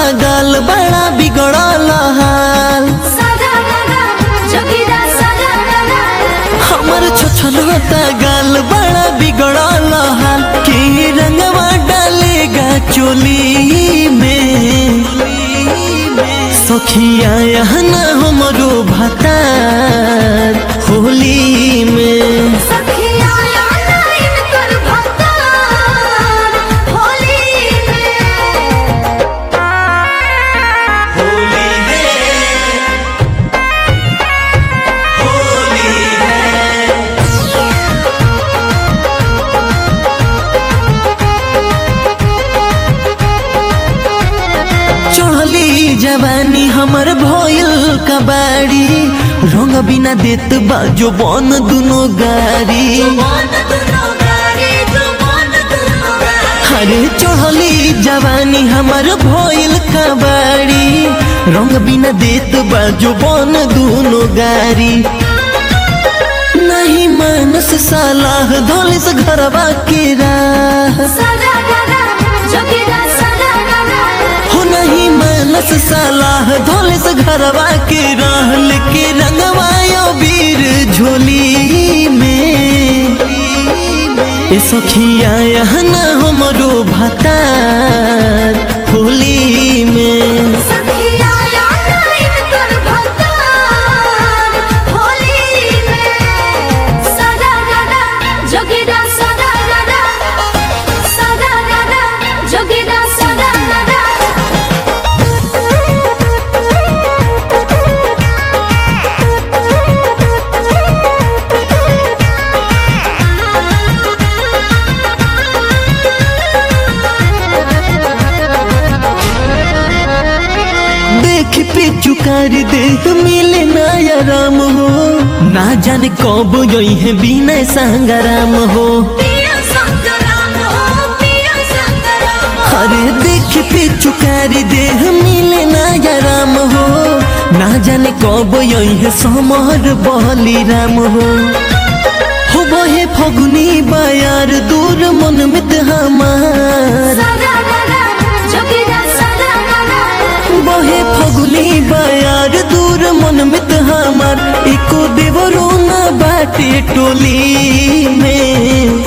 गाल बड़ा बिगड़ल हाल सदा गदा जोगिरा सदा गदा हमर छोछलता गाल बड़ा बिगड़ल हाल के रंगवा डालेगा चोली में सखिया यहना हमरो भतार होली में सखिया लाइन कर भक्तार होली में होली है होली चढ़ली जवानी हमर भइल कबाड़ी रंग बिना देत बाजो बन दुनो गाड़ी मन दुनो गारी जो मन दुनो गारी अरे चढ़ली जवानी हमर भइल कबाड़ी रंग बिना देत बाजो बन दुनो गाड़ी नहीं मानस सालाह धोलिस घरवा के राह सदा गदा जोगिरा सदा गदा हो नहीं मानस सालाह धोलिस घरवा के रहल के रंगवायो वीर झोली में ए सखिया यहना हमरो भतार होली में सखिया लाइन कर भक्तार होली में सदा गदा जोगिरा सदा गदा सदा गदा जोगिरा सदा देख पे चुकार देख मिले नया राम हो ना जाने कब यही है बिना संगराम हो पिया संगराम हो पिया संगराम अरे देख पे चुकार देह मिले नया राम हो ना जाने कब यही है समर बली राम हो हो बहे फगुनी बायार दूर मन मित हमार सदा गदा जोगिरा सदा गदा बहे फगुनी बायार दूर मन मित हमार एको देवरो ना बाटे टोली में